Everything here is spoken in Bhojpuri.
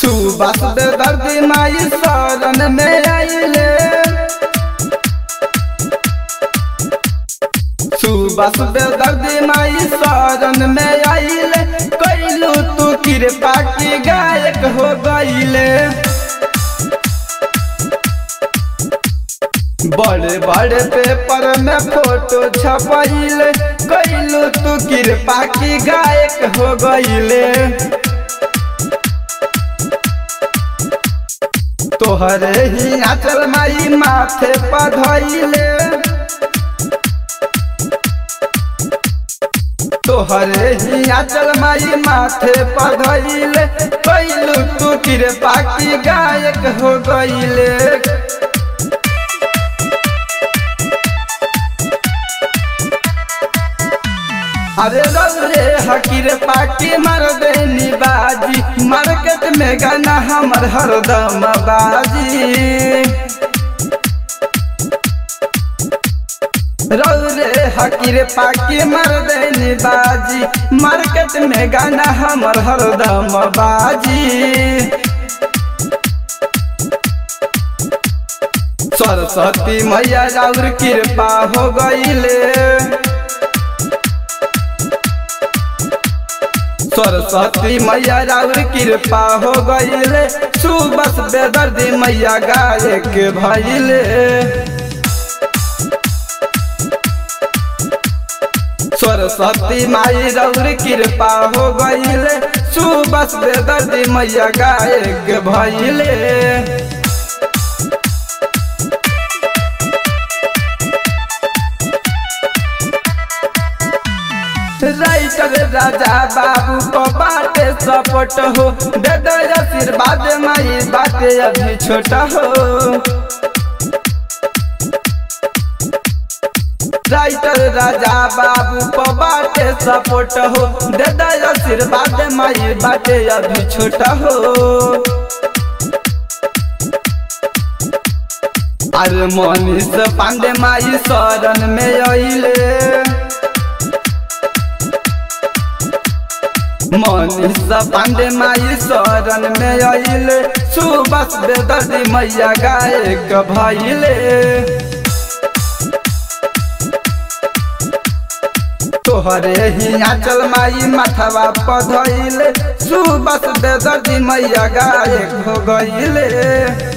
सुबह दर्दी माई शरण में आइले सुबह दर्दी माई शरण में आइले कैलू तू कृपा की गायक हो गईले बड़े बड़े पेपर में फोटो छपैले कैलू तू कृपा की गायक हो गईले तोहरे ही आचल माई माथे पधैले तोहरे ही आचल माई माथे पधैले कैलू तू कृपा की गायक हो गईले अरे रे हकीर पाकी मर देनी बाजी मार्केट में गाना हमर हरदम बाजी रे हकीर पाकी मर देनी बाजी मार्केट में गाना हमर हरदम बाजी सरस्वती मैया और कृपा हो गईले सरस्वती मैया राउर कृपा हो गईले सुबस बेदर्दी मैया गायक भइले सरस्वती माई राउर कृपा हो गईले सुबस बेदर्दी मैया गायक भइले राइटर राजा बाबू को बाटे सपोर्ट हो दे दो आशीर्वाद माई बाटे अभी छोटा हो राइटर राजा बाबू को बाटे सपोर्ट हो दे दो आशीर्वाद माई बाटे अभी छोटा हो अरे मनीष पांडे माई शरण में अइले मनीष पांडे माई शरण में अइले सुबस बेदर्दी मैया गायक भइले तोहरे ही आचल माई माथवा पधइले सुबस बेदर्दी मैया गायक हो गइले